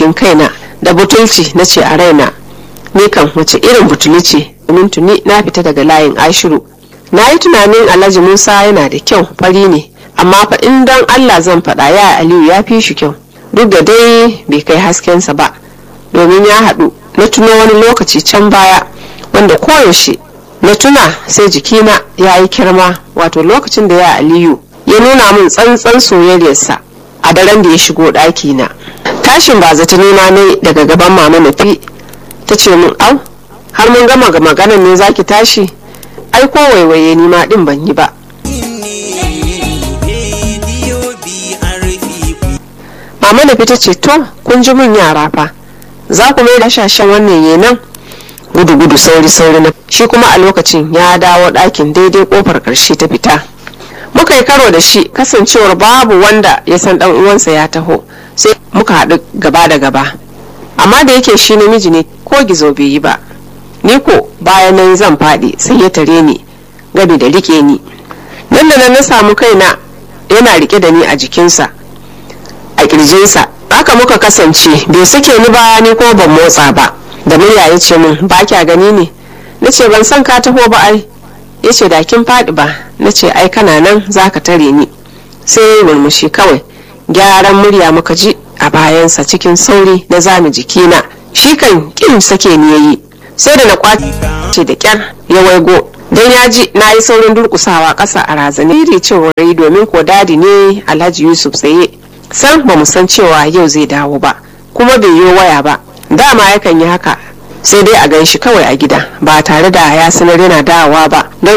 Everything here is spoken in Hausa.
zargin kaina da butulci na ce a raina ni kan wace irin butuli ce domin tuni na fita daga layin ashiru na yi tunanin alhaji musa yana da kyau fari ne amma fa in don allah zan faɗa ya aliyu ya fi shi kyau duk da dai bai kai haskensa ba domin ya haɗu na tuno wani lokaci can baya wanda koyaushe na tuna sai jikina ya yi kirma wato lokacin da ya aliyu ya nuna min tsantsan soyayyarsa a daren da ya shigo ɗakina tashin ba zata nema ne daga gaban mama nafi ta ce min au har mun gama ga maganan ne zaki tashi ai ko waiwaye ni ma din ban yi ba mama nafi ta ce to kun ji mun yara fa za ku mai da shashen wannan yenan gudu gudu sauri sauri na shi kuma a lokacin ya dawo ɗakin daidai kofar ƙarshe ta fita muka yi karo da shi kasancewar babu wanda ya san dan uwansa ya taho sai muka haɗu gaba da gaba amma da yake shi namiji ne ko gizo bai yi ba ni ko bayan nan zan faɗi sai ya tare ni gami da rike ni nan da nan na samu kaina yana rike da ni a jikinsa a kirjinsa haka muka kasance bai sake ni ba ni ko ban motsa ba da murya ya ce min ba kya gani ne na ce ban san ka taho ba ai ya ce da kin faɗi ba na ce ai kana nan za ka tare ni sai ya yi murmushi kawai gyaran murya muka ji a bayansa cikin sauri na zami jikina shi kan kin sake ni yayi sai da na kwace da kyar ya waigo don ya ji na yi saurin durkusawa ƙasa a razane iri cewa rai domin ko dadi ne alhaji yusuf tsaye san ba mu san cewa yau zai dawo ba kuma bai yi waya ba dama yakan yi haka sai dai a gan shi kawai a gida ba tare da ya sanar yana dawowa ba don